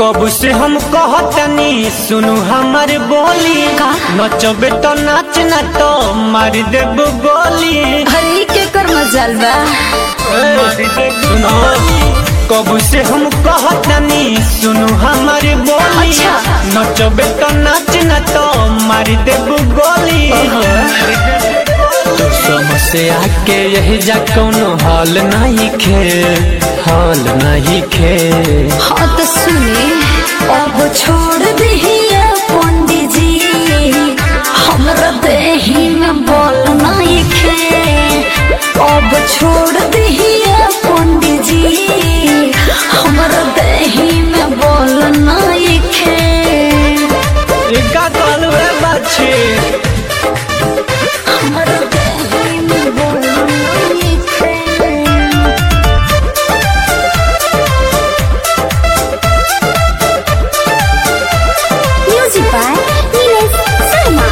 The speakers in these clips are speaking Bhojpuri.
कब से हम कहतनी सुनु हमर बोली का? नचबे तो नाच ना तो मार देब गोली हरे के कर मजाल बा सुनो कब से हम कहतनी सुनु हमर बोली अच्छा। नचबे तो नाच ना तो मार देब गोली तो समस्या के यही जा कोनो हाल नहीं खे हाल नहीं खे हाँ तो सुने अब छोड़ दिहिए पंडित जी हमरा देही में बोल नहीं खे अब छोड़ दिहिए पंडित जी हमरा देही में बोल नहीं खे का कहलू रे बाछी हमरा देही में बोल नहीं खे Music by Nilesh Sharma.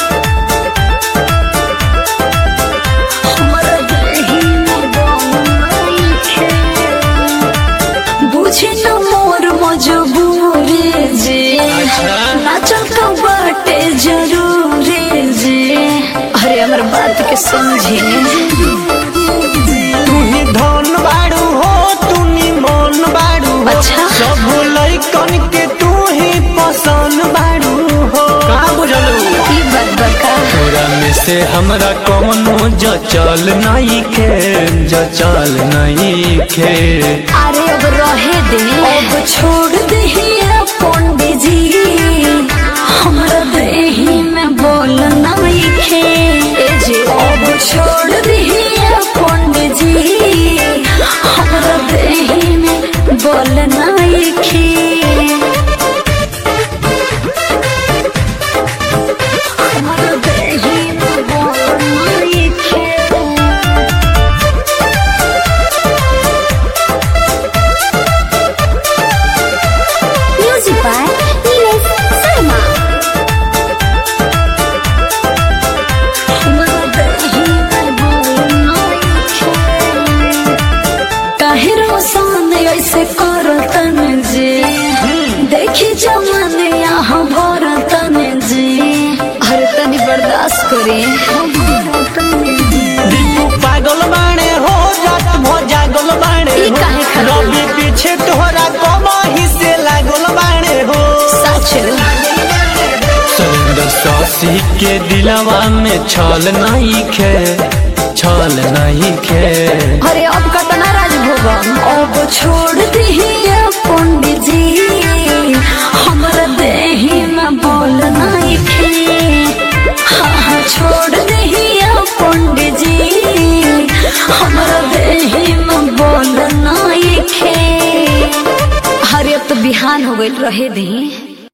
हमर देहि में बनई खे। बुझे न मोर मजबूरी जे अच्छा। नाचल का बाटे जरूरी जे अरे हमर बात के समझे तू ही धन बाड़ू हो तू नी मन बाड़ू हो अच्छा। सब लइकन के तू ही पसंद बाड़ू हो का बुझलू ई बात बका तोरा में से हमरा कौनो जचल नहीं खे जचल नहीं खे अरे अब रहे दे अब छोड़ दे पंडित जी हमरा देही में बोल नहीं खे ए जे अब छोड़ दे पंडित जी हमरा देही में बोल नहीं खे हमरा देही में बोल नहीं खे Music by Nilesh Sharma. काहे रोसान ऐसे करतन जे देखी जमाने यहाँ भरतन जे अरे तनी बर्दाश्त करे दीपू पागल बाणे हो रात भो जागल बाणे ई हो काहे खातिर? रवि पीछे तोहरा कमाही से लागल बाणे हो सच सुंदर सासी के दिलवा में छल नहीं खे छल नहीं खे अरे अब कतना राजभोग अब छोड़ दिहिए पंडित जी हमरा देही में बोल नहीं खे हाँ हाँ छोड़ दिहिए पंडित जी हमरा देही में बोल नहीं खे अरे अब तो बिहान हो गई रहे दी